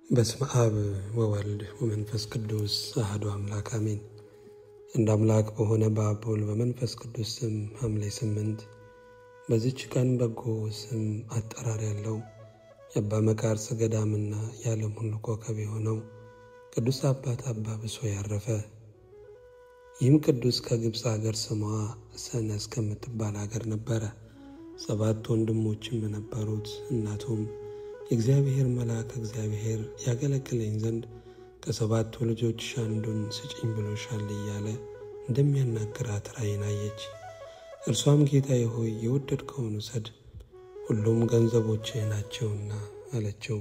በስመ አብ ወወልድ ወመንፈስ ቅዱስ አሐዱ አምላክ አሜን። እንደ አምላክ በሆነ በአብ በወልድ በመንፈስ ቅዱስ ስም ሐምሌ ስምንት በዚች ቀን በጎ ስም አጠራር ያለው የአባ መቃርስ ገዳምና የዓለም ሁሉ ኮከብ የሆነው ቅዱስ አባት አባ ብሶይ ያረፈ። ይህም ቅዱስ ከግብፅ አገር ስሟ ሰነ እስከምትባል አገር ነበረ። ሰባት ወንድሞችም ነበሩት። እናቱም የእግዚአብሔር መልአክ እግዚአብሔር ያገለግለኝ ዘንድ ከሰባቱ ልጆችሽ አንዱን ስጭኝ ብሎሻል እያለ እንደሚያናግራት ራእይን አየች። እርሷም ጌታዬ ሆይ የወደድከውን ውሰድ፣ ሁሉም ገንዘቦችህ ናቸውና አለችው።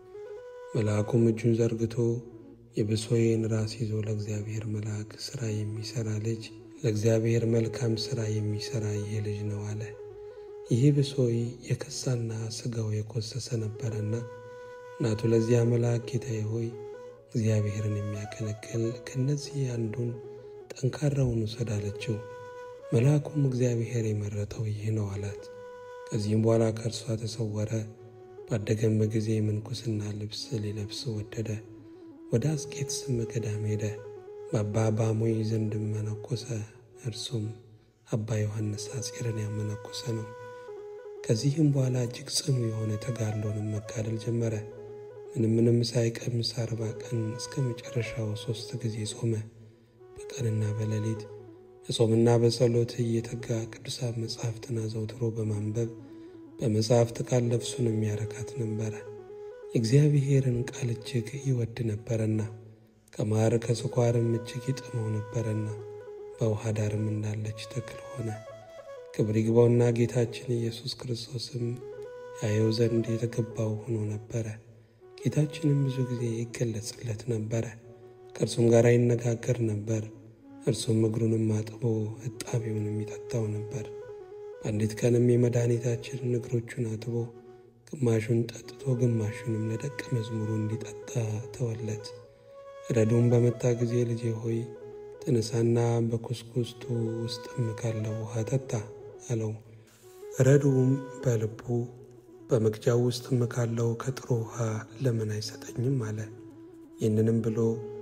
መልአኩም እጁን ዘርግቶ የብሶይን ራስ ይዞ ለእግዚአብሔር መልአክ ሥራ የሚሠራ ልጅ ለእግዚአብሔር መልካም ሥራ የሚሠራ ይህ ልጅ ነው አለ። ይህ ብሶይ የከሳና ሥጋው የኮሰሰ ነበረና እናቱ ለዚያ መልአክ ጌታዬ ሆይ እግዚአብሔርን የሚያገለግል ከእነዚህ አንዱን ጠንካራውን ውሰድ አለችው። መልአኩም እግዚአብሔር የመረጠው ይህ ነው አላት። ከዚህም በኋላ ከእርሷ ተሰወረ። ባደገም ጊዜ ምንኩስና ልብስ ሊለብስ ወደደ። ወደ አስቄጥስም ገዳም ሄደ። በአባ ባሞይ ዘንድም መነኮሰ። እርሱም አባ ዮሐንስ አጼርን ያመነኮሰ ነው። ከዚህም በኋላ እጅግ ጽኑ የሆነ ተጋድሎንም መጋደል ጀመረ። ምንም ምንም ሳይቀምስ አርባ ቀን እስከ መጨረሻው ሦስት ጊዜ ጾመ። በቀንና በሌሊት በጾምና በጸሎት እየተጋ ቅዱሳት መጻሕፍትን አዘውትሮ በማንበብ በመጻሕፍት ቃል ነፍሱን የሚያረካት ነበረ። የእግዚአብሔርን ቃል እጅግ ይወድ ነበረና ከማር ከስኳርም እጅግ ይጥመው ነበረና በውሃ ዳርም እንዳለች ተክል ሆነ። ክብር ይግባውና ጌታችን ኢየሱስ ክርስቶስም ያየው ዘንድ የተገባው ሆኖ ነበረ። ጌታችንም ብዙ ጊዜ ይገለጽለት ነበረ፣ ከእርሱም ጋር ይነጋገር ነበር። እርሱም እግሩንም አጥቦ እጣቢውን የሚጠጣው ነበር። በአንዲት ቀንም የመድኃኒታችንን እግሮቹን አጥቦ ግማሹን ጠጥቶ ግማሹንም ለደቀ መዝሙሩ እንዲጠጣ ተወለት። ረዱም በመጣ ጊዜ ልጄ ሆይ ተነሳና በኩስኩስቱ ውስጥም ካለው ውሃ ጠጣ አለው። ረዱም በልቡ በመቅጃው ውስጥም ካለው ከጥሩ ውሃ ለምን አይሰጠኝም አለ። ይህንንም ብሎ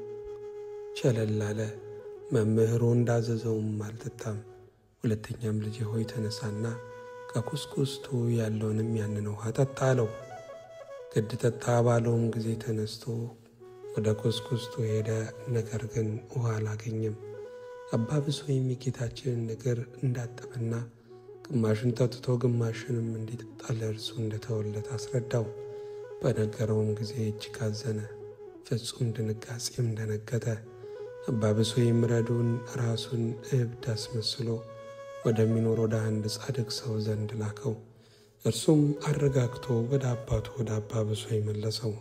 ቸለል አለ። መምህሩ እንዳዘዘውም አልጠጣም። ሁለተኛም ልጄ ሆይ ተነሳና ከኩስኩስቱ ያለውንም ያንን ውሃ ጠጣ አለው። ግድ ጠጣ ባለውም ጊዜ ተነስቶ ወደ ኩስኩስቱ ሄደ። ነገር ግን ውሃ አላገኘም። አባ ብሶይም የጌታችንን እግር እንዳጠበና ግማሹን ጠጥቶ ግማሹንም እንዲጠጣ ለእርሱ እንደተወለት አስረዳው። በነገረውም ጊዜ እጅግ አዘነ፣ ፍጹም ድንጋጼም ደነገጠ። አባ ብሶይም ረዱን ራሱን እብድ አስመስሎ ወደሚኖር ወደ አንድ ጻድቅ ሰው ዘንድ ላከው። እርሱም አረጋግቶ ወደ አባቱ ወደ አባ ብሶይ መለሰው።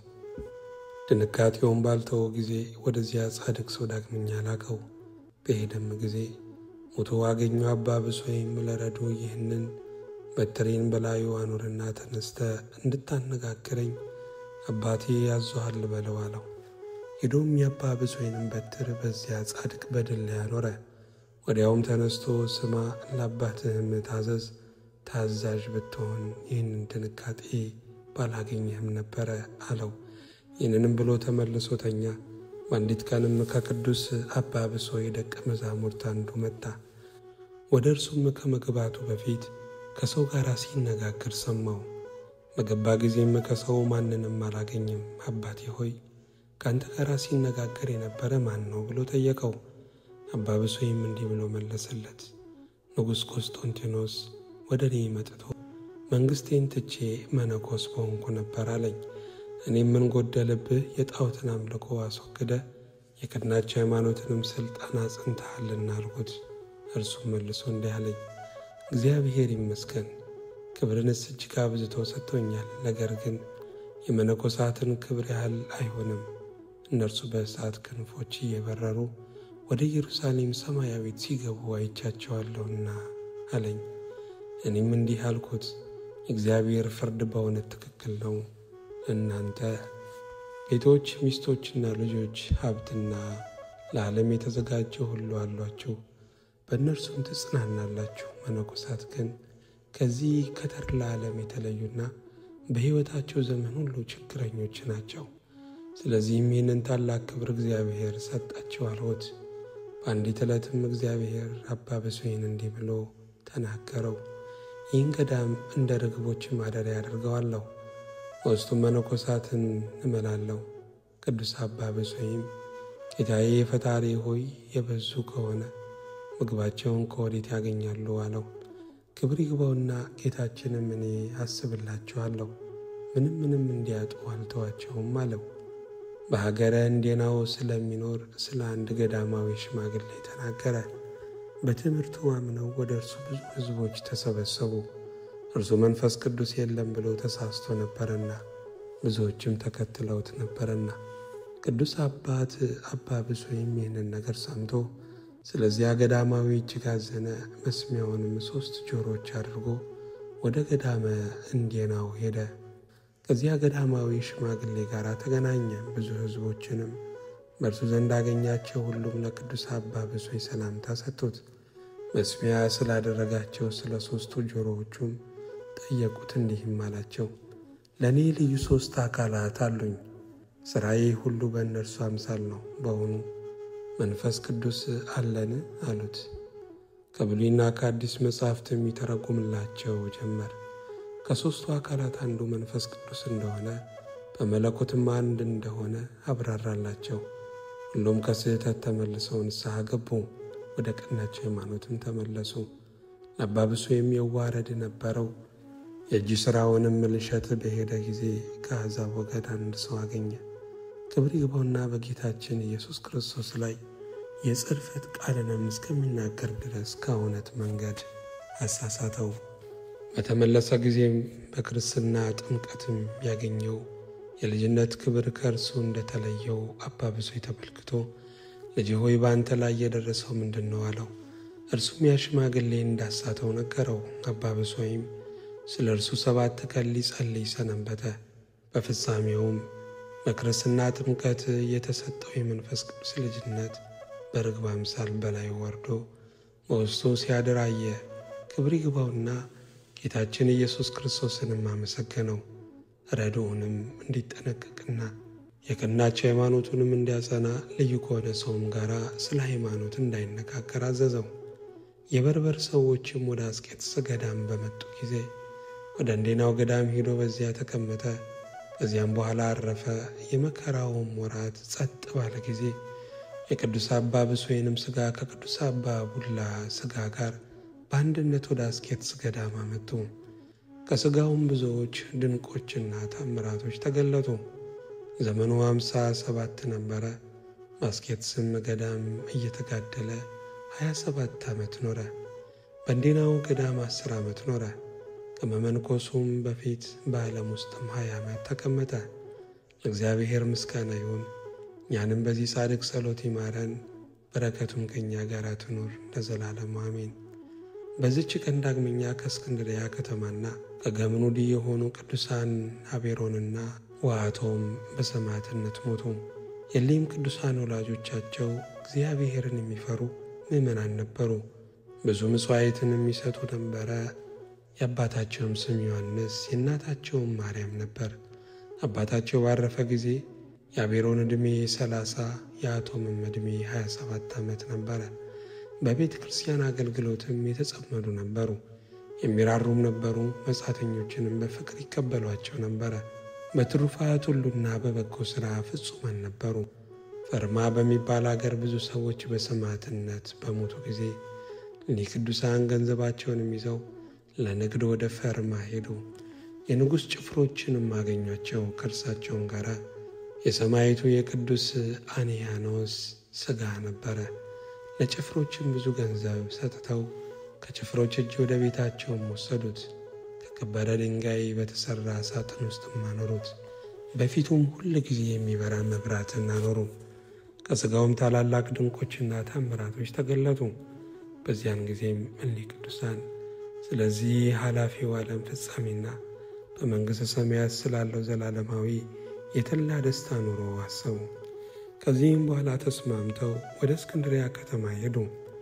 ድንጋጤውን ባልተወ ጊዜ ወደዚያ ጻድቅ ሰው ዳግመኛ ላከው። በሄደም ጊዜ ሞቶ አገኘው። አባ ብሶይም ለረዱ ይህንን በትሬን በላዩ አኑርና ተነስተ እንድታነጋግረኝ አባቴ ያዞሃል በለው አለው። ሄዶም የአባ ብሶይንም በትር በዚያ ጻድቅ በድል ላይ አኖረ። ወዲያውም ተነስቶ ስማ፣ ለአባትህም ታዘዝ፣ ታዛዥ ብትሆን ይህንን ድንጋጤ ባላገኘህም ነበረ አለው። ይህንንም ብሎ ተመልሶ ተኛ። በአንዲት ቀንም ከቅዱስ አባ ብሶይ ደቀ መዛሙርት አንዱ መጣ። ወደ እርሱም ከመግባቱ በፊት ከሰው ጋር ሲነጋገር ሰማው። በገባ ጊዜም ከሰው ማንንም አላገኘም። አባቴ ሆይ ከአንተ ጋር ሲነጋገር የነበረ ማን ነው ብሎ ጠየቀው። አባ ብሶይም እንዲህ ብሎ መለሰለት፣ ንጉሥ ቆስጦንቲኖስ ወደ እኔ መጥቶ መንግሥቴን ትቼ መነኮስ በሆንኩ ነበር አለኝ። እኔም ምን ጎደለብህ? የጣዖትን አምልኮ አስወግደ የቀናች ሃይማኖትንም ሥልጣን አጽንተሃልና አልኩት። እርሱም መልሶ እንዲህ አለኝ፣ እግዚአብሔር ይመስገን ክብርንስ እጅግ አብዝቶ ሰጥቶኛል። ነገር ግን የመነኮሳትን ክብር ያህል አይሆንም። እነርሱ በእሳት ክንፎች እየበረሩ ወደ ኢየሩሳሌም ሰማያዊት ሲገቡ አይቻቸዋለሁና አለኝ። እኔም እንዲህ አልኩት፣ የእግዚአብሔር ፍርድ በእውነት ትክክል ነው። እናንተ ቤቶች፣ ሚስቶችና ልጆች፣ ሀብትና ለዓለም የተዘጋጀ ሁሉ አሏችሁ፣ በእነርሱም ትጽናናላችሁ። መነኮሳት ግን ከዚህ ከተድላ ዓለም የተለዩና በሕይወታቸው ዘመን ሁሉ ችግረኞች ናቸው። ስለዚህም ይህንን ታላቅ ክብር እግዚአብሔር ሰጣቸው አልሁት። በአንዲት ዕለትም እግዚአብሔር አባ ብፁዕን እንዲህ ብሎ ተናገረው። ይህን ገዳም እንደ ርግቦች ማደሪያ አድርገዋለሁ፣ በውስጡም መነኮሳትን እመላለሁ። ቅዱስ አባ ብፁዕም ጌታዬ ፈጣሪ ሆይ የበዙ ከሆነ ምግባቸውን ከወዴት ያገኛሉ? አለው። ክብር ይግባውና ጌታችንም እኔ አስብላችኋለሁ ምንም ምንም እንዲያጡ አልተዋቸውም አለው። በሀገረ እንዴናው ስለሚኖር ስለ አንድ ገዳማዊ ሽማግሌ ተናገረ። በትምህርቱ አምነው ወደ እርሱ ብዙ ሕዝቦች ተሰበሰቡ። እርሱ መንፈስ ቅዱስ የለም ብሎ ተሳስቶ ነበርና ብዙዎችም ተከትለውት ነበርና ቅዱስ አባት አባ ብፁዕም ይህንን ነገር ሰምቶ ስለዚያ ገዳማዊ እጅግ አዘነ። መስሚያውንም ሦስት ጆሮች አድርጎ ወደ ገዳመ እንዴናው ሄደ። ከዚያ ገዳማዊ ሽማግሌ ጋር ተገናኘ። ብዙ ሕዝቦችንም በእርሱ ዘንድ አገኛቸው። ሁሉም ለቅዱስ አባ ብፁዕ ሰላምታ ሰጡት። መስሚያ ስላደረጋቸው ስለ ሦስቱ ጆሮዎቹም ጠየቁት። እንዲህም አላቸው፣ ለእኔ ልዩ ሦስት አካላት አሉኝ። ሥራዬ ሁሉ በእነርሱ አምሳል ነው። በውኑ መንፈስ ቅዱስ አለን? አሉት። ከብሉይና ከአዲስ መጻሕፍት የሚተረጉምላቸው ጀመር። ከሦስቱ አካላት አንዱ መንፈስ ቅዱስ እንደሆነ በመለኮትም አንድ እንደሆነ አብራራላቸው። ሁሉም ከስህተት ተመልሰው ንስሐ ገቡ፣ ወደ ቀናች ሃይማኖትም ተመለሱ። አባ ብፁዕም የዋረድ ነበረው። የእጅ ሥራውንም ልሸት በሄደ ጊዜ ከአሕዛብ ወገን አንድ ሰው አገኘ። ክብር ይግባውና በጌታችን ኢየሱስ ክርስቶስ ላይ የጽርፈት ቃልንም እስከሚናገር ድረስ ከእውነት መንገድ አሳሳተው። በተመለሰ ጊዜም በክርስትና ጥምቀትም ያገኘው የልጅነት ክብር ከእርሱ እንደተለየው አባ ብፁዕ ተመልክቶ ልጅ ሆይ በአንተ ላይ የደረሰው ምንድን ነው? አለው። እርሱም ያ ሽማግሌ እንዳሳተው ነገረው። አባ ብፁዕም ስለ እርሱ ሰባት ቀን ሊጸልይ ሰነበተ። በፍጻሜውም በክርስትና ጥምቀት የተሰጠው የመንፈስ ቅዱስ ልጅነት በርግብ አምሳል በላይ ወርዶ በውስጡ ሲያድር አየ። ክብር ይግባውና ጌታችን ኢየሱስ ክርስቶስንም አመሰገነው። ረድኡንም እንዲጠነቀቅና የቀናቸው ሃይማኖቱንም እንዲያጸና ልዩ ከሆነ ሰውም ጋር ስለ ሃይማኖት እንዳይነጋገር አዘዘው። የበርበር ሰዎችም ወደ አስቄጥስ ገዳም በመጡ ጊዜ ወደ እንዴናው ገዳም ሄዶ በዚያ ተቀመጠ። ከዚያም በኋላ አረፈ። የመከራውም ወራት ጸጥ ባለ ጊዜ የቅዱስ አባ ብፁዕንም ሥጋ ከቅዱስ አባ ቡላ ሥጋ ጋር በአንድነት ወደ አስቄጥስ ገዳም አመጡ። ከሥጋውም ብዙዎች ድንቆችና ታምራቶች ተገለጡ። ዘመኑ ሃምሳ ሰባት ነበረ። በአስቄጥስም ገዳም እየተጋደለ ሀያ ሰባት ዓመት ኖረ። በእንዴናው ገዳም አስር ዓመት ኖረ። ከመመንኮሱም በፊት በዓለም ውስጥም ሀያ ዓመት ተቀመጠ። ለእግዚአብሔር ምስጋና ይሁን። እኛንም በዚህ ጻድቅ ጸሎት ይማረን፣ በረከቱም ከእኛ ጋር ትኑር ለዘላለሙ አሜን። በዚች ቀን ዳግመኛ ከእስክንድርያ ከተማና ከገምኑድ የሆኑ ቅዱሳን አቤሮንና ዋቶም በሰማዕትነት ሞቱ። የሊም ቅዱሳን ወላጆቻቸው እግዚአብሔርን የሚፈሩ ምዕመናን ነበሩ። ብዙ ምጽዋዕትን የሚሰጡ ነበረ። የአባታቸውም ስም ዮሐንስ የእናታቸውም ማርያም ነበር። አባታቸው ባረፈ ጊዜ የአቤሮን ዕድሜ ሰላሳ የአቶምም ዕድሜ 27 ዓመት ነበረ። በቤተ ክርስቲያን አገልግሎትም የተጸመዱ ነበሩ። የሚራሩም ነበሩ። መጻተኞችንም በፍቅር ይቀበሏቸው ነበረ። በትሩፋት ሁሉና በበጎ ሥራ ፍጹማን ነበሩ። ፈርማ በሚባል አገር ብዙ ሰዎች በሰማዕትነት በሞቱ ጊዜ እኒህ ቅዱሳን ገንዘባቸውንም ይዘው ለንግድ ወደ ፈርማ ሄዱ። የንጉሥ ጭፍሮችንም አገኟቸው። ከእርሳቸውም ጋር የሰማይቱ የቅዱስ አንያኖስ ሥጋ ነበረ። ለጭፍሮችም ብዙ ገንዘብ ሰጥተው ከጭፍሮች እጅ ወደ ቤታቸውም ወሰዱት። ከከበረ ድንጋይ በተሠራ ሳጥን ውስጥም አኖሩት። በፊቱም ሁል ጊዜ የሚበራ መብራትን አኖሩ። ከሥጋውም ታላላቅ ድንቆችና ታምራቶች ተገለጡ። በዚያን ጊዜም እኒህ ቅዱሳን ስለዚህ ኃላፊው ዓለም ፍጻሜና በመንግሥተ ሰማያት ስላለው ዘላለማዊ የተላ ደስታ ኑሮ አሰቡ። ከዚህም በኋላ ተስማምተው ወደ እስክንድሪያ ከተማ ሄዱ።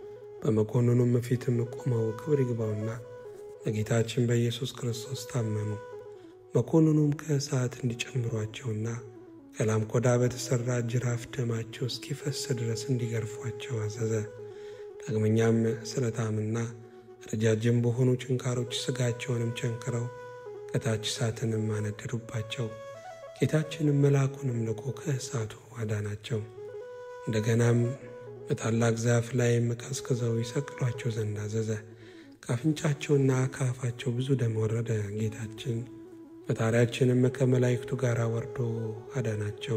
በመኮንኑም ፊትም ቆመው ክብር ይግባውና በጌታችን በኢየሱስ ክርስቶስ ታመኑ። መኮንኑም ከእሳት እንዲጨምሯቸውና ከላም ቆዳ በተሠራ ጅራፍ ደማቸው እስኪፈስ ድረስ እንዲገርፏቸው አዘዘ። ዳግመኛም ስለታምና ረጃጅም በሆኑ ችንካሮች ሥጋቸውንም ቸንክረው ከታች እሳትንም አነደዱባቸው። ጌታችንም መልአኩንም ልኮ ከእሳቱ አዳናቸው። እንደገናም በታላቅ ዛፍ ላይም ቀስቅዘው ይሰቅሏቸው ዘንድ አዘዘ። ከአፍንጫቸውና ከአፋቸው ብዙ ደም ወረደ። ጌታችን ፈጣሪያችንም ከመላእክቱ ጋር ወርዶ አዳናቸው።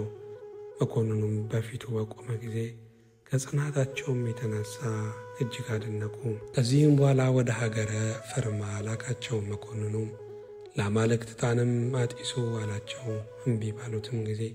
መኮንኑም በፊቱ በቆመ ጊዜ ከጽናታቸውም የተነሳ እጅግ አደነቁ። ከዚህም በኋላ ወደ ሀገረ ፈርማ ላካቸው። መኮንኑም ለአማልክት ዕጣንም አጢሱ አላቸው። እምቢ ባሉትም ጊዜ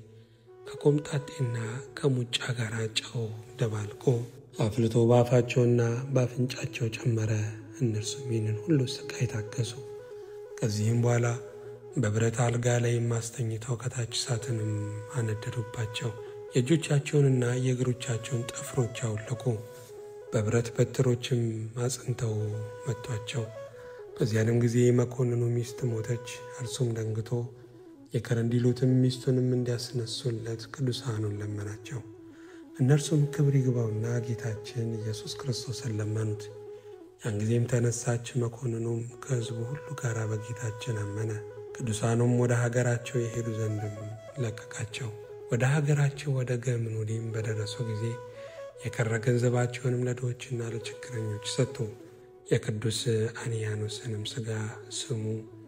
ከቆምጣጤና ከሙጫ ጋር ጨው ደባልቆ አፍልቶ በአፋቸውና በአፍንጫቸው ጨመረ። እነርሱም ይህንን ሁሉ ስቃይ ታገሱ። ከዚህም በኋላ በብረት አልጋ ላይም አስተኝተው ከታች እሳትንም አነደዱባቸው። የእጆቻቸውንና የእግሮቻቸውን ጥፍሮች አወለቁ። በብረት በትሮችም አጽንተው መቷቸው። በዚያንም ጊዜ መኮንኑ ሚስት ሞተች። እርሱም ደንግቶ የከረንዲሉትም ሚስቱንም እንዲያስነሱለት ቅዱሳኑን ለመናቸው። እነርሱም ክብር ይግባውና ጌታችን ኢየሱስ ክርስቶስን ለመኑት። ያን ጊዜም ተነሳች። መኮንኑም ከሕዝቡ ሁሉ ጋር በጌታችን አመነ። ቅዱሳኑም ወደ ሀገራቸው የሄዱ ዘንድም ለቀቃቸው። ወደ ሀገራቸው ወደ ገምኑዲም በደረሱ ጊዜ የቀረ ገንዘባቸውንም ለድሆችና ለችግረኞች ሰጡ። የቅዱስ አንያኖስንም ሥጋ ስሙ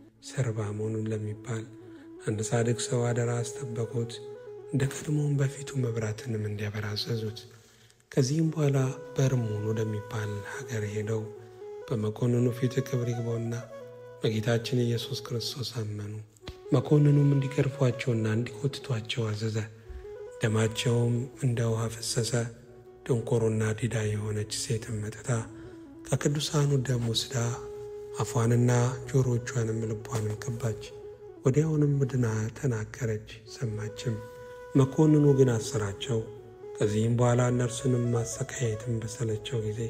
ሰርባሞን ለሚባል አንድ ጻድቅ ሰው አደራ አስጠበቁት። እንደ ቀድሞውም በፊቱ መብራትንም እንዲያበራ አዘዙት። ከዚህም በኋላ በርሙን ወደሚባል ሀገር ሄደው በመኮንኑ ፊት ክብር ይግባውና በጌታችን ኢየሱስ ክርስቶስ አመኑ። መኮንኑም እንዲገርፏቸውና እንዲኮትቷቸው አዘዘ። ደማቸውም እንደ ውሃ ፈሰሰ። ደንቆሮና ዲዳ የሆነች ሴትም መጥታ ከቅዱሳኑ ደም ወስዳ አፏንና ጆሮቿንም ልቧንም ቀባች። ወዲያውንም ድና ተናገረች፣ ሰማችም። መኮንኑ ግን አሰራቸው። ከዚህም በኋላ እነርሱንም ማሰቃየትን በሰለቸው ጊዜ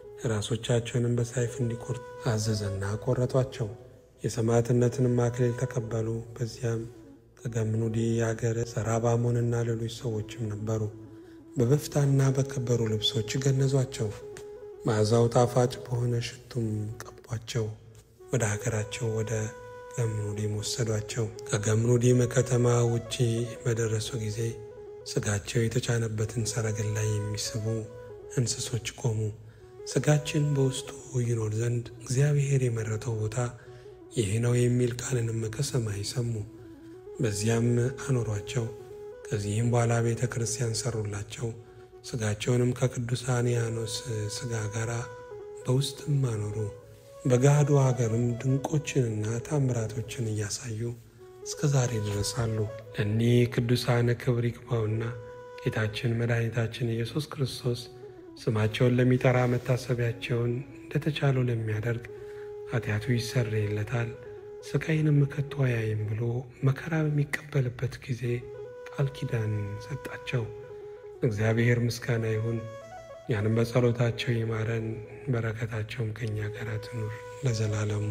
ራሶቻቸውንም በሰይፍ እንዲቆርጥ አዘዘና ቆረጧቸው። የሰማዕትነትንም አክሊል ተቀበሉ። በዚያም ከገምኑዲ የአገር ሰራባሞንና ሌሎች ሰዎችም ነበሩ። በበፍታና በከበሩ ልብሶች ገነዟቸው። መዓዛው ጣፋጭ በሆነ ሽቱም ቀቧቸው። ወደ ሀገራቸው ወደ ገምኑዲም ወሰዷቸው። ከገምኑዲም ከተማ ውጪ በደረሱ ጊዜ ሥጋቸው የተጫነበትን ሰረገላ የሚስቡ እንስሶች ቆሙ። ሥጋችን በውስጡ ይኖር ዘንድ እግዚአብሔር የመረጠው ቦታ ይህ ነው የሚል ቃልንም ከሰማይ ሰሙ። በዚያም አኖሯቸው። ከዚህም በኋላ ቤተ ክርስቲያን ሰሩላቸው። ሥጋቸውንም ከቅዱሳን ያኖስ ሥጋ ጋር በውስጥም አኖሩ። በገሃዱ ሀገርም ድንቆችንና ታምራቶችን እያሳዩ እስከ ዛሬ ድረስ አሉ። ለእኒህ ቅዱሳን ክብር ይግባውና ጌታችን መድኃኒታችን ኢየሱስ ክርስቶስ ስማቸውን ለሚጠራ መታሰቢያቸውን እንደተቻለው ለሚያደርግ ኃጢአቱ ይሰረይለታል፣ ስቃይንም ከቶ አያይም ብሎ መከራ በሚቀበልበት ጊዜ ቃል ኪዳን ሰጣቸው። እግዚአብሔር ምስጋና ይሁን። ያንም በጸሎታቸው ይማረን፣ በረከታቸውም ከእኛ ጋር ትኑር ለዘላለሙ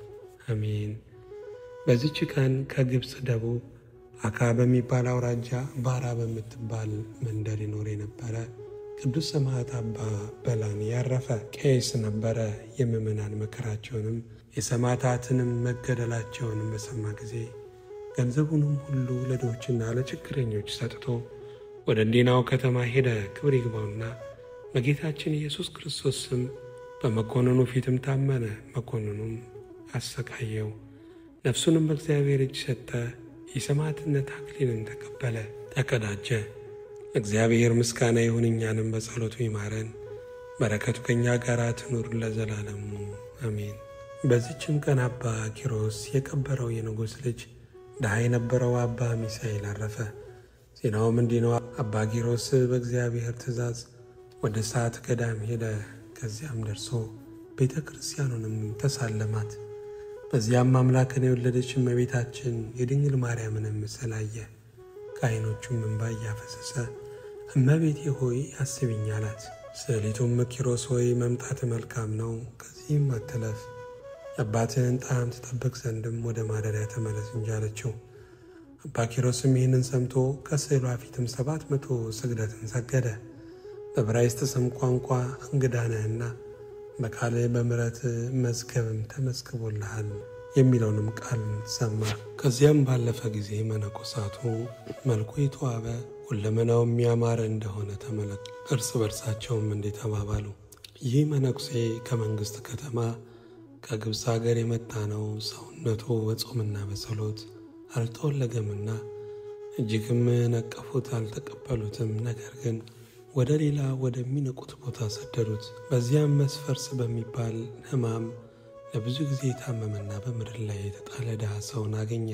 አሜን። በዚች ቀን ከግብፅ ደቡብ አካ በሚባል አውራጃ ባራ በምትባል መንደር ይኖር የነበረ ቅዱስ ሰማዕት አባ በላኒ ያረፈ ቄስ ነበረ። የምዕመናን መከራቸውንም የሰማዕታትንም መገደላቸውንም በሰማ ጊዜ ገንዘቡንም ሁሉ ለድሆችና ለችግረኞች ሰጥቶ ወደ እንዲናው ከተማ ሄደ። ክብር ይግባውና በጌታችን ኢየሱስ ክርስቶስ ስም በመኮንኑ ፊትም ታመነ። መኮንኑም አሰቃየው። ነፍሱንም በእግዚአብሔር እጅ ሰጠ። የሰማዕትነት አክሊልን ተቀበለ፣ ተቀዳጀ። እግዚአብሔር ምስጋና ይሁን፣ እኛንም በጸሎቱ ይማረን፣ በረከቱ ከእኛ ጋር ትኑር ለዘላለሙ አሜን። በዚችም ቀን አባ ኪሮስ የቀበረው የንጉሥ ልጅ ድሃ የነበረው አባ ሚሳኤል አረፈ። ዜናውም እንዲህ ነው። አባ ኪሮስ በእግዚአብሔር ትእዛዝ ወደ ሰዓት ገዳም ሄደ። ከዚያም ደርሶ ቤተ ክርስቲያኑንም ተሳለማት። በዚያም አምላክን የወለደች እመቤታችን የድንግል ማርያምንም ምስል አየ። ከዓይኖቹም እንባ እያፈሰሰ እመቤቴ ሆይ አስቢኝ አላት። ስዕሊቱም ኪሮስ ሆይ መምጣት መልካም ነው፣ ከዚህም አትለፍ፣ የአባትህን ጣዕም ትጠብቅ ዘንድም ወደ ማደሪያ ተመለስ እንጂ አለችው። አባ ኪሮስም ይህንን ሰምቶ ከስዕሏ ፊትም ሰባት መቶ ስግደትን ሰገደ። በዕብራይስጥ ስም ቋንቋ እንግዳ ነህና በቃል በምሕረት መዝገብም ተመዝግቦልሃል የሚለውንም ቃል ሰማ። ከዚያም ባለፈ ጊዜ መነኮሳቱ መልኩ የተዋበ ሁለመናው የሚያማረ እንደሆነ ተመለከቱ። እርስ በርሳቸውም እንዲህ ተባባሉ፣ ይህ መነኩሴ ከመንግሥት ከተማ ከግብፅ ሀገር የመጣ ነው። ሰውነቱ በጾምና በጸሎት አልተወለገምና እጅግም ነቀፉት፣ አልተቀበሉትም። ነገር ግን ወደ ሌላ ወደሚንቁት ቦታ ሰደዱት። በዚያም መስፈርስ በሚባል ሕማም ለብዙ ጊዜ የታመመና በምድር ላይ የተጣለ ድሃ ሰውን አገኘ።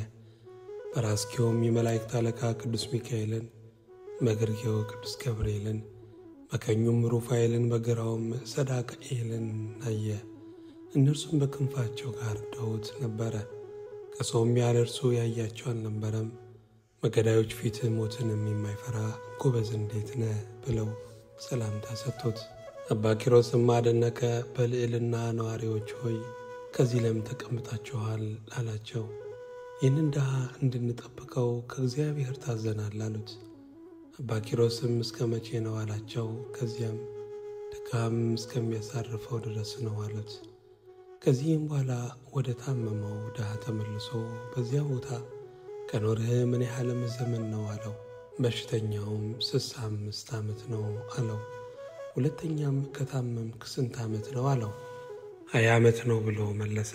በራስጌውም የመላእክት አለቃ ቅዱስ ሚካኤልን፣ በግርጌው ቅዱስ ገብርኤልን፣ በቀኙም ሩፋኤልን፣ በግራውም ሰዳክኤልን አየ። እነርሱም በክንፋቸው ጋርደውት ነበረ። ከሰውም ያለ እርሱ ያያቸው አልነበረም። በገዳዮች ፊት ሞትንም የማይፈራ ጎበዝ እንዴት ነህ ብለው ሰላምታ ሰጥቶት፣ አባ ኪሮስም አደነቀ። በልዕልና ነዋሪዎች ሆይ ከዚህ ለምን ተቀምጣችኋል? አላቸው። ይህንን ድሃ እንድንጠብቀው ከእግዚአብሔር ታዘናል አሉት። አባ ኪሮስም እስከ መቼ ነው አላቸው። ከዚያም ድካም እስከሚያሳርፈው ድረስ ነው አሉት። ከዚህም በኋላ ወደ ታመመው ድሃ ተመልሶ በዚያ ቦታ ከኖርህ ምን ያህልም ዘመን ነው አለው። በሽተኛውም ስልሳ አምስት ዓመት ነው አለው። ሁለተኛም ከታመምክ ስንት ዓመት ነው አለው። ሀያ ዓመት ነው ብሎ መለሰ።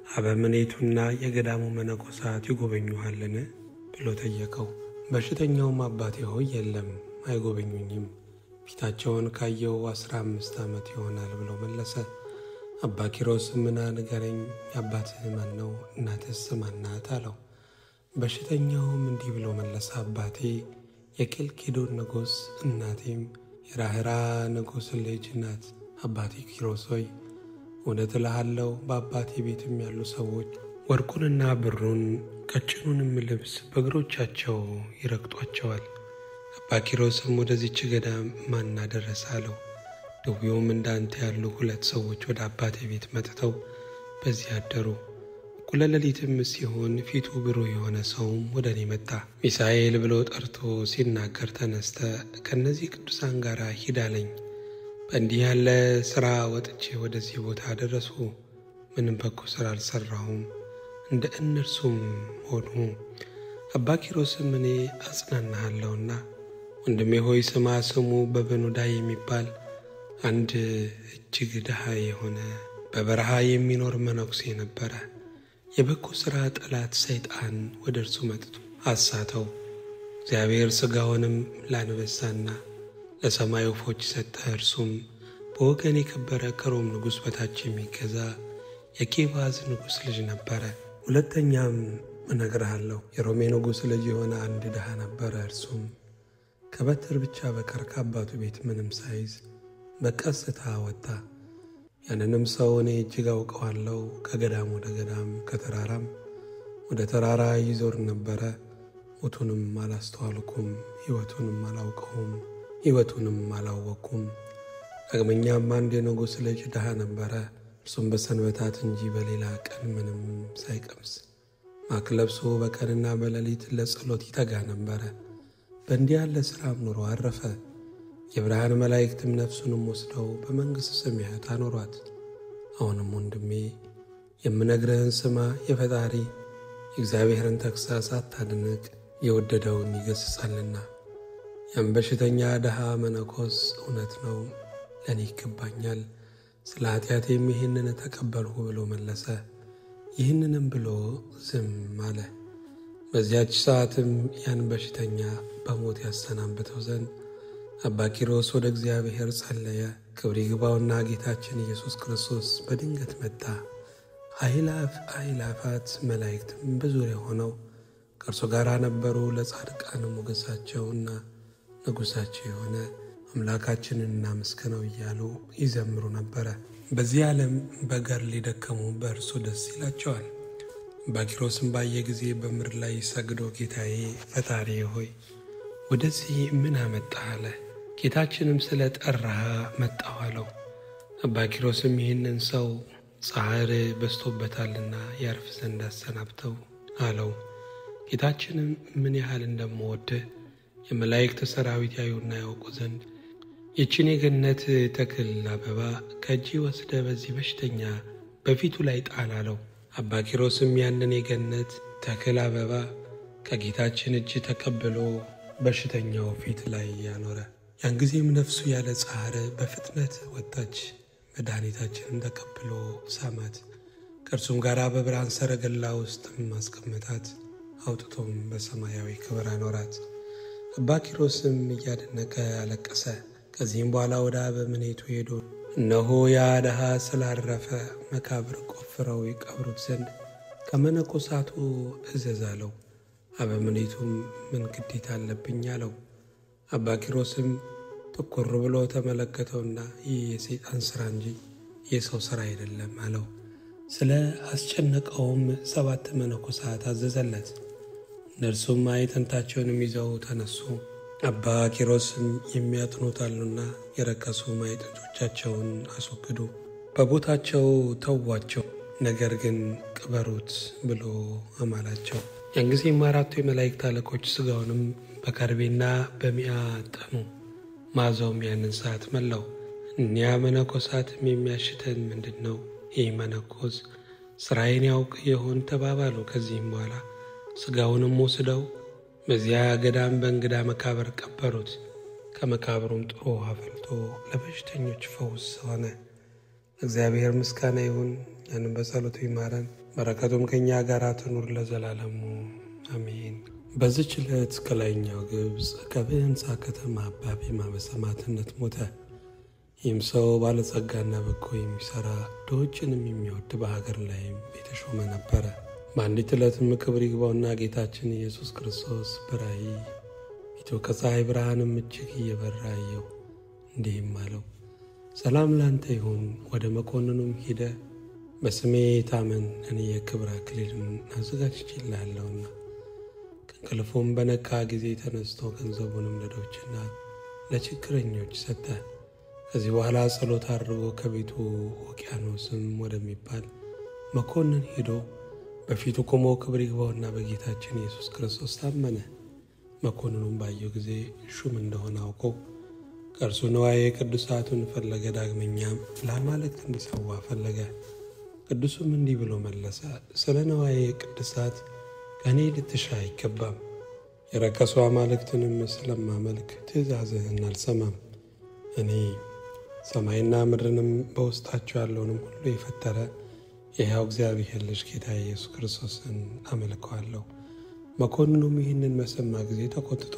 አበምኔቱና የገዳሙ መነኮሳት ይጎበኙሃልን ብሎ ጠየቀው። በሽተኛውም አባቴ ሆይ የለም፣ አይጎበኙኝም፣ ፊታቸውን ካየው አስራ አምስት ዓመት ይሆናል ብሎ መለሰ። አባ ኪሮስ ምና ንገረኝ፣ የአባትህ ማን ነው? እናትህስ ማን ናት? አለው። በሽተኛውም እንዲህ ብሎ መለሰ። አባቴ የኬልቄዶን ንጉሥ፣ እናቴም የራህራ ንጉሥ ልጅ ናት። አባቴ ኪሮስ ሆይ እውነት እልሃለሁ በአባቴ ቤትም ያሉ ሰዎች ወርቁንና ብሩን ቀጭኑንም ልብስ በእግሮቻቸው ይረግጧቸዋል። አባ ኪሮስም ወደዚች ገዳም ማን አደረሰ አለው። ድውዩም እንዳንተ ያሉ ሁለት ሰዎች ወደ አባቴ ቤት መጥተው በዚህ አደሩ። እኩለ ሌሊትም ሲሆን ፊቱ ብሩህ የሆነ ሰውም ወደ እኔ መጣ። ሚሳኤል ብሎ ጠርቶ ሲናገር ተነስተ ከእነዚህ ቅዱሳን ጋር ሂድ አለኝ። በእንዲህ ያለ ሥራ ወጥቼ ወደዚህ ቦታ ደረሱ። ምንም በጎ ሥራ አልሠራሁም፣ እንደ እነርሱም ሆኑ። አባ ኪሮስም እኔ አጽናናሃለሁና ወንድሜ ሆይ ስማ። ስሙ በበኑዳ የሚባል አንድ እጅግ ድሃ የሆነ በበረሃ የሚኖር መነኩሴ ነበረ። የበጎ ሥራ ጠላት ሰይጣን ወደ እርሱ መጥቶ አሳተው። እግዚአብሔር ሥጋውንም ለአንበሳና ለሰማይ ወፎች ሰጠ። እርሱም በወገን የከበረ ከሮም ንጉሥ በታች የሚገዛ የኬባዝ ንጉሥ ልጅ ነበረ። ሁለተኛም እነግርሃለሁ የሮሜ ንጉሥ ልጅ የሆነ አንድ ድሃ ነበረ። እርሱም ከበትር ብቻ በቀር ከአባቱ ቤት ምንም ሳይዝ በቀስታ ወጣ። ያንንም ሰው እኔ እጅግ አውቀዋለሁ። ከገዳም ወደ ገዳም ከተራራም ወደ ተራራ ይዞር ነበረ። ሞቱንም አላስተዋልኩም፣ ሕይወቱንም አላውቀውም፣ ሕይወቱንም አላወቅኩም። ዳግመኛም አንድ የንጉሥ ልጅ ድሃ ነበረ። እርሱም በሰንበታት እንጂ በሌላ ቀን ምንም ሳይቀምስ ማቅ ለብሶ በቀንና በሌሊት ለጸሎት ይተጋ ነበረ። በእንዲህ ያለ ሥራም ኑሮ አረፈ። የብርሃን መላእክትም ነፍሱንም ወስደው በመንግሥት ሰማያት አኖሯት። አሁንም ወንድሜ የምነግርህን ስማ። የፈጣሪ የእግዚአብሔርን ተግሣጽ አታድንቅ፣ የወደደውን ይገሥጻልና። ያም በሽተኛ ድሃ መነኮስ እውነት ነው፣ ለእኔ ይገባኛል፣ ስለ ኃጢአቴም ይህንን ተቀበልሁ ብሎ መለሰ። ይህንንም ብሎ ዝም አለ። በዚያች ሰዓትም ያን በሽተኛ በሞት ያሰናብተው ዘንድ አባ ኪሮስ ወደ እግዚአብሔር ጸለየ። ክብር ይግባውና ጌታችን ኢየሱስ ክርስቶስ በድንገት መጣ። አእላፍ አእላፋት መላእክትም በዙሪያ ሆነው ከእርሱ ጋር ነበሩ። ለጻድቃን ሞገሳቸውና ንጉሣቸው የሆነ አምላካችንን እናመስግነው እያሉ ይዘምሩ ነበረ። በዚህ ዓለም በገድል የደከሙ በእርሱ ደስ ይላቸዋል። አባ ኪሮስም ባየ ጊዜ በምድር ላይ ሰግዶ ጌታዬ ፈጣሪ ሆይ ወደዚህ ምን አመጣህ አለ። ጌታችንም ስለ ጠራህ መጣሁ አለው። አባ ኪሮስም ይህንን ሰው ጻዕር በዝቶበታልና ያርፍ ዘንድ አሰናብተው አለው። ጌታችንም ምን ያህል እንደምወድህ የመላእክት ሰራዊት ያዩና ያውቁ ዘንድ ይችን የገነት ተክል አበባ ከእጅ ወስደ በዚህ በሽተኛ በፊቱ ላይ ጣል አለው። አባ ኪሮስም ያንን የገነት ተክል አበባ ከጌታችን እጅ ተቀብሎ በሽተኛው ፊት ላይ ያኖረ። ያን ጊዜም ነፍሱ ያለ ጻሕር በፍጥነት ወጣች። መድኃኒታችንን ተቀብሎ ሳማት። ከእርሱም ጋር በብርሃን ሰረገላ ውስጥም ማስቀመጣት። አውጥቶም በሰማያዊ ክብር አኖራት። አባ ኪሮስም እያደነቀ አለቀሰ። ከዚህም በኋላ ወደ አበምኔቱ ሄዶ እነሆ ያ ድሃ ስላረፈ መቃብር ቆፍረው ይቀብሩት ዘንድ ከመነኮሳቱ እዘዝ አለው። አበምኔቱም ምን ግዴታ አለብኝ አለው። አባ ኪሮስም ትኩር ብሎ ተመለከተውና ይህ የሰይጣን ሥራ እንጂ የሰው ሥራ አይደለም አለው። ስለ አስጨነቀውም ሰባት መነኮሳት አዘዘለት። እነርሱም ማዕጠንታቸውንም ይዘው ተነሱ። አባ ኪሮስም የሚያጥኑት አሉና የረከሱ ማዕጠንቶቻቸውን አስወግዱ፣ በቦታቸው ተዋቸው፣ ነገር ግን ቅበሩት ብሎ አማላቸው። ያን ጊዜም አራቱ የመላእክት አለቆች ሥጋውንም በከርቤና በሚያ ጠኑ። ማዛውም ያንን ሰዓት መላው። እኒያ መነኮሳትም የሚያሽተን ምንድን ነው? ይህ መነኮስ ሥራዬን ያውቅ የሆን ተባባሉ። ከዚህም በኋላ ሥጋውንም ወስደው በዚያ ገዳም በእንግዳ መቃብር ቀበሩት። ከመቃብሩም ጥሩ ውሃ ፈልቶ ለበሽተኞች ፈውስ ሆነ። እግዚአብሔር ምስጋና ይሁን። ያንም በጸሎቱ ይማረን፣ በረከቱም ከእኛ ጋር ትኑር ለዘላለሙ አሜን። በዚች ዕለት ከላይኛው ግብፅ ከብህንሳ ከተማ አባ ቢማ በሰማዕትነት ሞተ። ይህም ሰው ባለጸጋና በጎ የሚሠራ ድሆችንም የሚወድ በሀገር ላይም የተሾመ ነበረ። በአንዲት ዕለትም ክብር ይግባውና ጌታችን ኢየሱስ ክርስቶስ በራእይ ፊቱ ከፀሐይ ብርሃንም እጅግ እየበራ አየው። እንዲህም አለው፣ ሰላም ላንተ ይሁን። ወደ መኮንኑም ሂደ በስሜ ታመን፣ እኔ የክብር አክሊልን አዘጋጅቼልሃለሁና። ከእንቅልፉም በነቃ ጊዜ ተነስቶ ገንዘቡንም ለድሆችና ለችግረኞች ሰጠ። ከዚህ በኋላ ጸሎት አድርጎ ከቤቱ ውቅያኖስም ወደሚባል መኮንን ሄዶ በፊቱ ቆሞ ክብር ይግባውና በጌታችን ኢየሱስ ክርስቶስ ታመነ። መኮንኑም ባየው ጊዜ ሹም እንደሆነ አውቆ ከእርሱ ንዋየ ቅዱሳቱን ፈለገ። ዳግመኛም ለአማልክት እንዲሰዋ ፈለገ። ቅዱሱም እንዲህ ብሎ መለሰ፣ ስለ ንዋየ ቅዱሳት ከእኔ ልትሻ አይገባም። የረከሱ አማልክትንም ስለማመልክ ትእዛዝህን አልሰማም። እኔ ሰማይና ምድርንም በውስጣቸው ያለውንም ሁሉ የፈጠረ የሕያው እግዚአብሔር ልጅ ጌታ ኢየሱስ ክርስቶስን አመልከዋለሁ። መኮንኑም ይህንን በሰማ ጊዜ ተቆጥቶ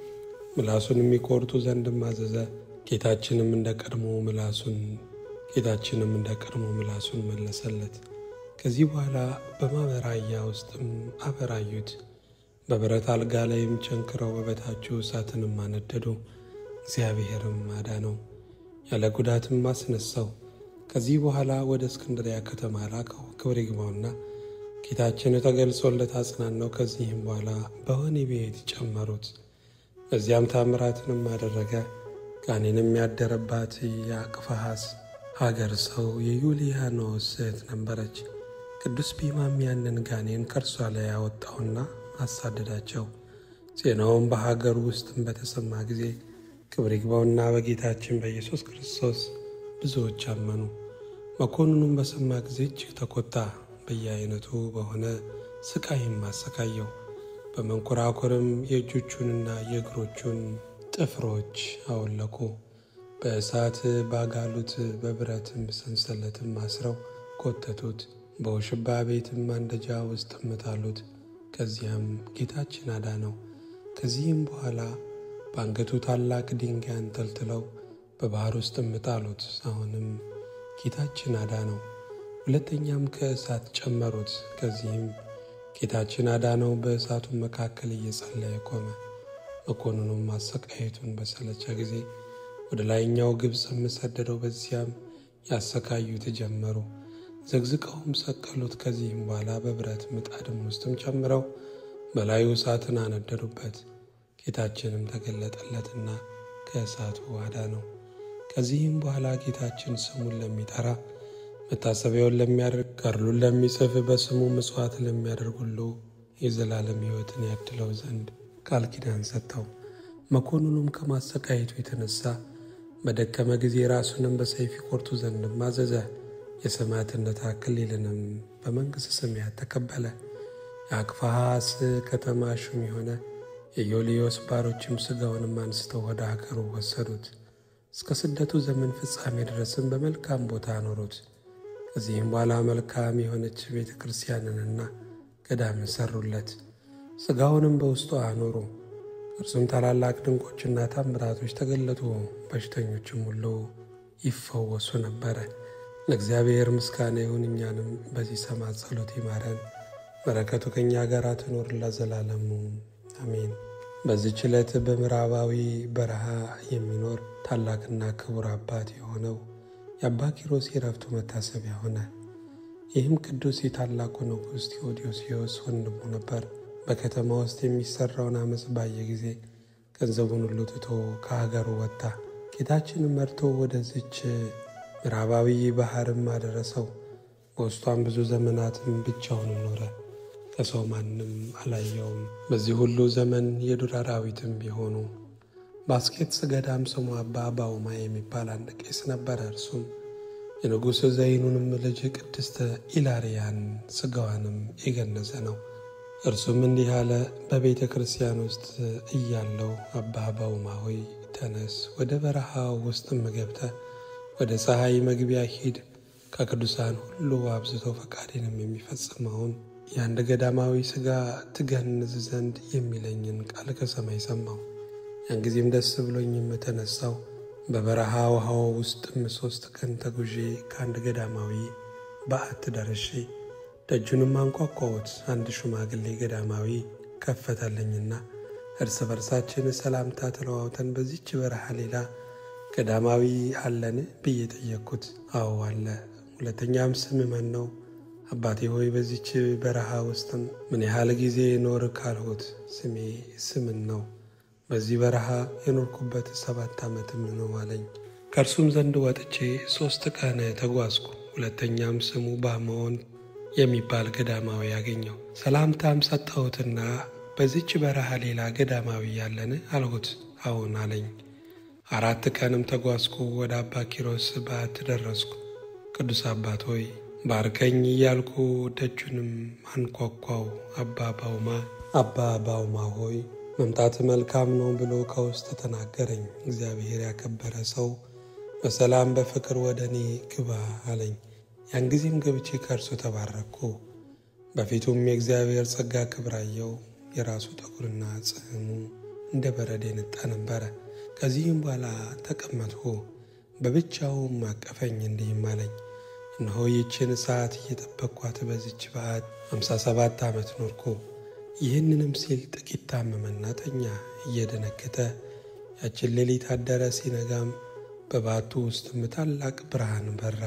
ምላሱን የሚቆርጡ ዘንድም አዘዘ። ጌታችንም እንደ ቀድሞ ምላሱን ጌታችንም እንደ ቀድሞ ምላሱን መለሰለት። ከዚህ በኋላ በማበራያ ውስጥም አበራዩት። በብረት አልጋ ላይም ቸንክረው በበታችሁ እሳትንም አነደዱ። እግዚአብሔርም አዳነው፣ ያለ ጉዳትም አስነሳው። ከዚህ በኋላ ወደ እስክንድሪያ ከተማ ላከው። ክብር ይግባውና ጌታችን ተገልጾለት አጽናናው። ከዚህም በኋላ በወህኒ ቤት ጨመሩት። በዚያም ታምራትንም አደረገ። ጋኔንም ያደረባት የአቅፋሐስ ሀገር ሰው የዩልያኖስ እህት ነበረች። ቅዱስ ቢማም ያንን ጋኔን ከእርሷ ላይ ያወጣውና አሳደዳቸው። ዜናውም በሀገር ውስጥም በተሰማ ጊዜ ክብር ይግባውና በጌታችን በኢየሱስ ክርስቶስ ብዙዎች አመኑ። መኮንኑም በሰማ ጊዜ እጅግ ተቆጣ። በየአይነቱ በሆነ ስቃይም አሰቃየው። በመንኮራኮርም የእጆቹንና የእግሮቹን ጥፍሮች አወለቁ። በእሳት ባጋሉት፣ በብረትም ሰንሰለትም አስረው ኮተቱት። በውሽባ ቤትም ማንደጃ ውስጥ ጣሉት። ከዚያም ጌታችን አዳነው። ከዚህም በኋላ በአንገቱ ታላቅ ድንጋይ አንጠልጥለው በባህር ውስጥ ጣሉት። አሁንም ጌታችን አዳነው። ሁለተኛም ከእሳት ጨመሩት። ከዚህም ጌታችን አዳነው። በእሳቱ መካከል እየጸለየ ቆመ። መኮንኑም ማሰቃየቱን በሰለቸ ጊዜ ወደ ላይኛው ግብፅም ሰደደው። በዚያም ያሰቃዩት ጀመሩ። ዘግዝቀውም ሰቀሉት። ከዚህም በኋላ በብረት ምጣድም ውስጥም ጨምረው በላዩ እሳትን አነደዱበት። ጌታችንም ተገለጠለትና ከእሳቱ አዳነው። ከዚህም በኋላ ጌታችን ስሙን ለሚጠራ መታሰቢያውን ለሚያደርግ ገድሉን ለሚጽፍ በስሙ ምጽዋት ለሚያደርግ ሁሉ የዘላለም ሕይወትን ያድለው ዘንድ ቃል ኪዳን ሰጠው። መኮንኑም ከማሰቃየቱ የተነሳ በደከመ ጊዜ ራሱንም በሰይፍ ይቆርጡ ዘንድም አዘዘ። የሰማዕትነት አክሊልንም በመንግሥተ ሰማያት ተቀበለ። የአክፋሃስ ከተማ ሹም የሆነ የዮልዮስ ባሮችም ሥጋውንም አንስተው ወደ አገሩ ወሰዱት። እስከ ስደቱ ዘመን ፍጻሜ ድረስም በመልካም ቦታ አኖሩት። ከዚህም በኋላ መልካም የሆነች ቤተ ክርስቲያንንና ገዳምን ሰሩለት። ሥጋውንም በውስጡ አኖሩ። እርሱም ታላላቅ ድንቆችና ታምራቶች ተገለጡ። በሽተኞችም ሁሉ ይፈወሱ ነበረ። ለእግዚአብሔር ምስጋና ይሁን። እኛንም በዚህ ሰማዕት ጸሎት ይማረን፣ በረከቱ ከእኛ ጋር ትኖር ለዘላለሙ አሜን። በዚህች ዕለት በምዕራባዊ በረሃ የሚኖር ታላቅና ክቡር አባት የሆነው የአባ ኪሮስ የረፍቱ መታሰቢያ ሆነ። ይህም ቅዱስ የታላቁ ንጉሥ ቴዎዶስዮስ ወንድሙ ነበር። በከተማ ውስጥ የሚሠራውን ዓመፅ ባየ ጊዜ ገንዘቡን ሁሉ ትቶ ከሀገሩ ወጣ። ጌታችንም መርቶ ወደዚች ምዕራባዊ ባሕርም አደረሰው። በውስጧም ብዙ ዘመናትም ብቻውን ኖረ። ከሰው ማንም አላየውም። በዚህ ሁሉ ዘመን የዱር አራዊትም ቢሆኑ በአስኬትስ ገዳም ስሙ አባ ባውማ የሚባል አንድ ቄስ ነበረ። እርሱም የንጉሥ ዘይኑንም ልጅ ቅድስተ ኢላሪያን ሥጋዋንም የገነዘ ነው። እርሱም እንዲህ አለ። በቤተ ክርስቲያን ውስጥ እያለው አባ ባውማ ሆይ ተነስ፣ ወደ በረሃው ውስጥም ገብተ ወደ ፀሐይ መግቢያ ሂድ። ከቅዱሳን ሁሉ አብዝቶ ፈቃዴንም የሚፈጽመውን የአንድ ገዳማዊ ሥጋ ትገንዝ ዘንድ የሚለኝን ቃል ከሰማይ ሰማሁ። ያን ጊዜም ደስ ብሎኝም የተነሳው በበረሃ ውሃው ውስጥም ሦስት ቀን ተጉዤ ከአንድ ገዳማዊ በዓት ደርሼ ደጁንም አንኳኳሁት። አንድ ሽማግሌ ገዳማዊ ከፈተልኝና እርስ በርሳችን ሰላምታ ተለዋውተን በዚች በረሃ ሌላ ገዳማዊ አለን ብዬ ጠየቅኩት። አዎ አለ። ሁለተኛም ስም ማን ነው? አባቴ ሆይ በዚች በረሃ ውስጥም ምን ያህል ጊዜ ኖር ካልሁት፣ ስሜ ስምን ነው። በዚህ በረሃ የኖርኩበት ሰባት ዓመትም ነው አለኝ። ከእርሱም ዘንድ ወጥቼ ሦስት ቀን ተጓዝኩ። ሁለተኛም ስሙ ባሞን የሚባል ገዳማዊ ያገኘው። ሰላምታም ሰጠሁትና በዚች በረሃ ሌላ ገዳማዊ ያለን አልሁት። አዎን አለኝ። አራት ቀንም ተጓዝኩ። ወደ አባ ኪሮስ በዓት ደረስኩ። ቅዱስ አባት ሆይ ባርከኝ እያልኩ ደጁንም አንኳኳው። አባ ባውማ አባ ባውማ ሆይ መምጣት መልካም ነው ብሎ ከውስጥ ተናገረኝ። እግዚአብሔር ያከበረ ሰው በሰላም በፍቅር ወደ እኔ ግባ አለኝ። ያን ጊዜም ገብቼ ከእርሱ ተባረኩ። በፊቱም የእግዚአብሔር ጸጋ ክብር አየው። የራሱ ጠጉርና ጽሕሙ እንደ በረድ የነጣ ነበረ። ከዚህም በኋላ ተቀመጥሁ። በብቻውም አቀፈኝ፣ እንዲህም አለኝ እነሆ ይችን ሰዓት እየጠበቅኳት በዚች በዓት ሃምሳ ሰባት ዓመት ኖርኩ። ይህንንም ሲል ጥቂት ታመመና ተኛ። እየደነገጠ ያችን ሌሊት አደረ። ሲነጋም በባቱ ውስጥም ታላቅ ብርሃን በራ።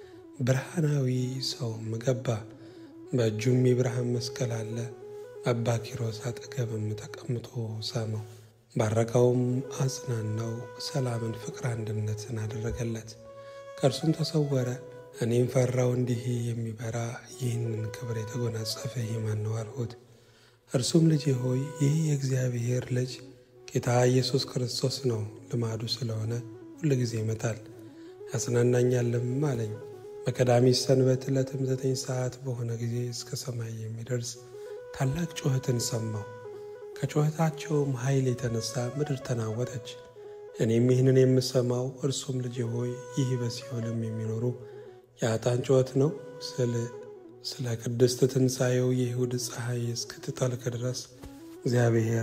ብርሃናዊ ሰውም ገባ። በእጁም የብርሃን መስቀል አለ። አባ ኪሮስ አጠገብም ተቀምጦ ሳመው፣ ባረከውም፣ አጽናናው። ሰላምን፣ ፍቅር፣ አንድነትን አደረገለት። ከእርሱም ተሰወረ። እኔም ፈራው። እንዲህ የሚበራ ይህንን ክብር የተጎናጸፈ ይህ ማን ነው አልሁት። እርሱም ልጄ ሆይ ይህ የእግዚአብሔር ልጅ ጌታ ኢየሱስ ክርስቶስ ነው። ልማዱ ስለሆነ ሁል ጊዜ ይመጣል ያጽናናኛልም አለኝ። በቀዳሚት ሰንበት ዕለትም ዘጠኝ ሰዓት በሆነ ጊዜ እስከ ሰማይ የሚደርስ ታላቅ ጩኸትን ሰማሁ። ከጩኸታቸውም ኃይል የተነሳ ምድር ተናወጠች። እኔም ይህንን የምሰማው እርሱም ልጄ ሆይ ይህ በሲኦልም የሚኖሩ የአጣን ጩኸት ነው ስል ስለ ቅድስት ትንሣኤው የይሁድ ፀሐይ እስክትጠልቅ ድረስ እግዚአብሔር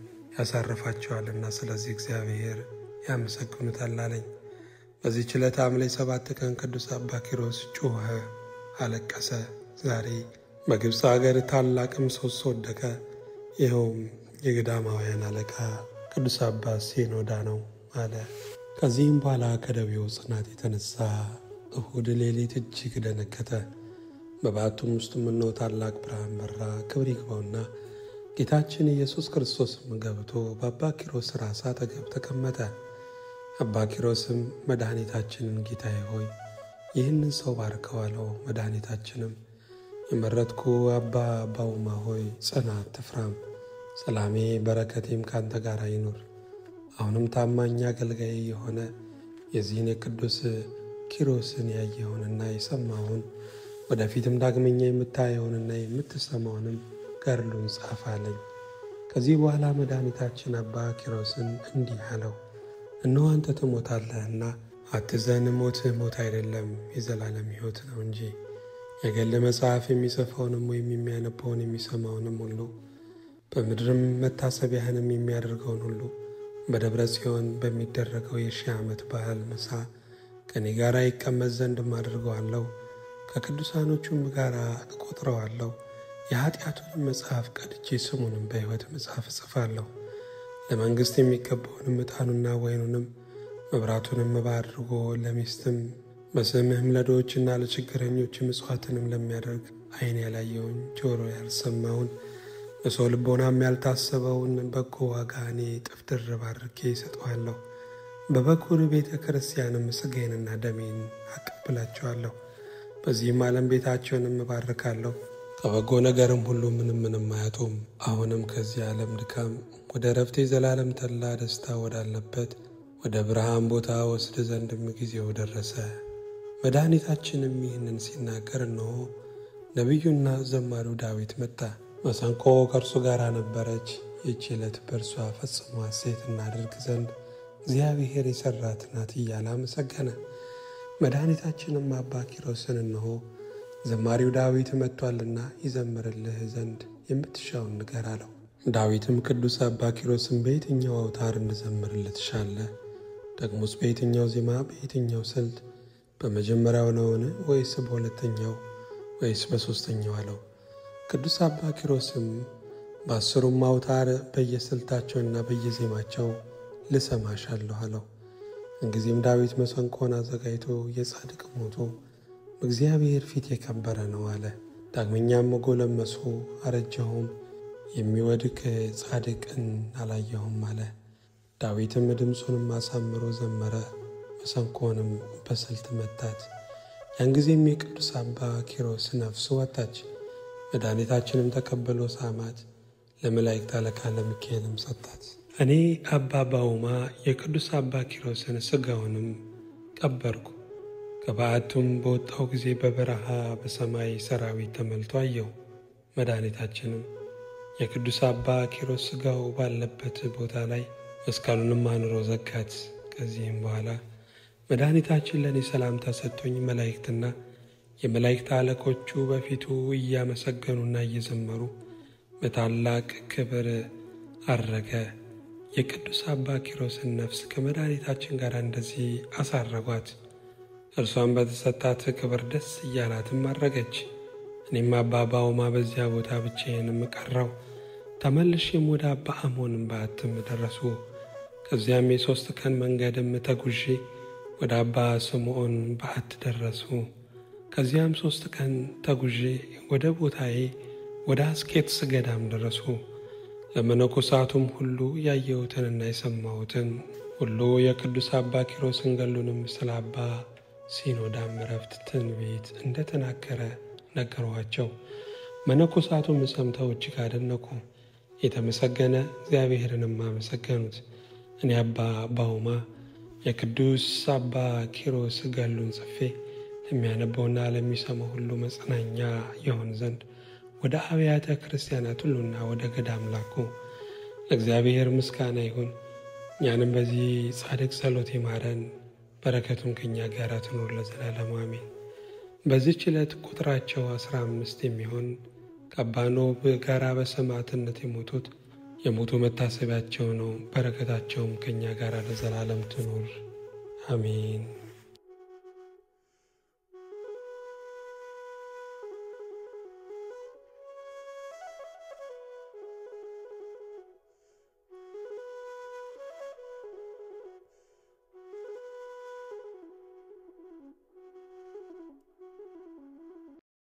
ያሳርፋቸዋልና ስለዚህ እግዚአብሔር ያመሰግኑታል አለኝ። በዚህ ችለት ሐምሌ ሰባት ቀን ቅዱስ አባ ኪሮስ ጮኸ፣ አለቀሰ። ዛሬ በግብፅ አገር ታላቅ ምሰሶ ወደቀ። ይኸውም የገዳማውያን አለቃ ቅዱስ አባት ሲኖዳ ነው አለ። ከዚህም በኋላ ከደዌው ጽናት የተነሳ እሁድ ሌሊት እጅግ ደነገጠ። በባቱም ውስጥ ምነው ታላቅ ብርሃን በራ። ክብር ይግባውና ጌታችን ኢየሱስ ክርስቶስም ገብቶ በአባ ኪሮስ ራስ አጠገብ ተቀመጠ። አባ ኪሮስም መድኃኒታችንን ጌታዬ ሆይ ይህንን ሰው ባርከው አለው። መድኃኒታችንም የመረጥኩ አባ ባውማ ሆይ ጽና፣ አትፍራም። ሰላሜ በረከቴም ካንተ ጋር ይኑር። አሁንም ታማኝ አገልጋይ የሆነ የዚህን የቅዱስ ኪሮስን ያየኸውንና የሰማውን ወደፊትም ዳግመኛ የምታየውንና የምትሰማውንም ገድሉን ጻፍ አለኝ። ከዚህ በኋላ መድኃኒታችን አባ ኪሮስን እንዲህ አለው፣ እነሆ አንተ ትሞታለህና አትዘን። ሞትህ ሞት አይደለም የዘላለም ሕይወት ነው እንጂ። የገል መጽሐፍ የሚጽፈውንም ወይም የሚያነበውን የሚሰማውንም ሁሉ በምድርም መታሰቢያህንም የሚያደርገውን ሁሉ በደብረ ጽዮን በሚደረገው የሺህ ዓመት በዓል ምሳ ከእኔ ጋር ይቀመጥ ዘንድም አድርገዋለሁ። ከቅዱሳኖቹም ጋር እቆጥረዋለሁ። የኀጢአቱንም መጽሐፍ ቀድቼ ስሙንም በሕይወት መጽሐፍ እጽፋለሁ። ለመንግሥት የሚገባውንም ዕጣኑና ወይኑንም መብራቱንም መባ አድርጎ ለሚስትም በስምህም ለድሆችና ለችግረኞች ምጽዋትንም ለሚያደርግ ዓይን ያላየውን ጆሮ ያልሰማውን በሰው ልቦናም ያልታሰበውን በጎ ዋጋ እኔ እጥፍ ድርብ አድርጌ ይሰጠዋለሁ። በበኩር ቤተ ክርስቲያንም ሥጋዬንና ደሜን አቀብላቸዋለሁ። በዚህም ዓለም ቤታቸውንም እባርካለሁ። ከበጎ ነገርም ሁሉ ምንም ምንም አያጡም። አሁንም ከዚህ ዓለም ድካም ወደ ረፍቴ ዘላለም ተድላ ደስታ ወዳለበት ወደ ብርሃን ቦታ ወስድ ዘንድም ጊዜው ደረሰ። መድኃኒታችንም ይህንን ሲናገር እነሆ ነቢዩና ዘማሪው ዳዊት መጣ። መሰንቆ ከእርሱ ጋር ነበረች። ይህች ዕለት በእርሷ ፈጽሞ ሐሴት እናደርግ ዘንድ እግዚአብሔር የሠራት ናት እያለ አመሰገነ። መድኃኒታችንም አባ ኪሮስን እነሆ ዘማሪው ዳዊት መጥቷልና ይዘምርልህ ዘንድ የምትሻውን ንገር አለው። ዳዊትም ቅዱስ አባ ኪሮስን በየትኛው አውታር እንዘምርልህ ትሻለህ? ደግሞስ በየትኛው ዜማ፣ በየትኛው ስልት፣ በመጀመሪያው ነውን? ወይስ በሁለተኛው ወይስ በሦስተኛው አለው። ቅዱስ አባ ኪሮስም በአስሩም አውታር በየስልታቸውና በየዜማቸው ልሰማሻለሁ አለው። እንጊዜም ዳዊት መሰንቆን አዘጋጅቶ የጻድቅ ሞቶ በእግዚአብሔር ፊት የከበረ ነው አለ። ዳግመኛም ጎለመሱ አረጀሁም፣ የሚወድቅ ጻድቅን አላየሁም አለ። ዳዊትም ድምፁንም አሳምሮ ዘመረ፣ መሰንቆንም በስልት መታት። ያን ጊዜም የቅዱስ አባ ኪሮስ ነፍሱ ወጣች። መድኃኒታችንም ተቀብሎ ሳማት፣ ለመላእክት አለቃ ለሚካኤልም ሰጣት። እኔ አባ ባውማ የቅዱስ አባ ኪሮስን ሥጋውንም ቀበርኩ። ከበዓቱም በወጣው ጊዜ በበረሃ በሰማይ ሰራዊት ተሞልቶ አየሁ። መድኃኒታችንም የቅዱስ አባ ኪሮስ ሥጋው ባለበት ቦታ ላይ መስቀሉንም አኑሮ ዘጋት። ከዚህም በኋላ መድኃኒታችን ለእኔ ሰላምታ ሰጥቶኝ መላእክትና የመላእክት አለቆቹ በፊቱ እያመሰገኑና እየዘመሩ በታላቅ ክብር አረገ። የቅዱስ አባ ኪሮስን ነፍስ ከመድኃኒታችን ጋር እንደዚህ አሳረጓት። እርሷን በተሰጣት ክብር ደስ እያላትም አረገች። እኔም አባ ባውማ በዚያ ቦታ ብቻዬንም ቀረው። ተመልሼም ወደ አባ አሞንም በዓትም ደረሱ። ከዚያም የሦስት ቀን መንገድም ተጉዤ ወደ አባ ስምዖን በዓት ደረሱ። ከዚያም ሦስት ቀን ተጉዤ ወደ ቦታዬ ወደ አስቄጥስ ገዳም ደረሱ። ለመነኮሳቱም ሁሉ ያየሁትንና የሰማሁትን ሁሉ የቅዱስ አባ ኪሮስን ገሉንም ስለ አባ ሲኖዳም ዕረፍት ትንቢት እንደተናገረ ነገሯቸው። መነኮሳቱም ሰምተው እጅግ አደነቁ። የተመሰገነ እግዚአብሔርንም አመሰገኑት። እኔ አባ ባውማ የቅዱስ አባ ኪሮስ ገሉን ጽፌ ለሚያነበውና ለሚሰማው ሁሉ መጽናኛ የሆን ዘንድ ወደ አብያተ ክርስቲያናት ሁሉና ወደ ገዳም ላኩ። ለእግዚአብሔር ምስጋና ይሁን። እኛንም በዚህ ጻድቅ ጸሎት ይማረን፣ በረከቱም ከእኛ ጋር ትኖር ለዘላለሙ አሜን። በዚህች ዕለት ቁጥራቸው አስራ አምስት የሚሆን ከአባ ኖብ ጋር በሰማዕትነት የሞቱት የሞቱ መታሰቢያቸው ነው። በረከታቸውም ከእኛ ጋር ለዘላለም ትኖር አሜን።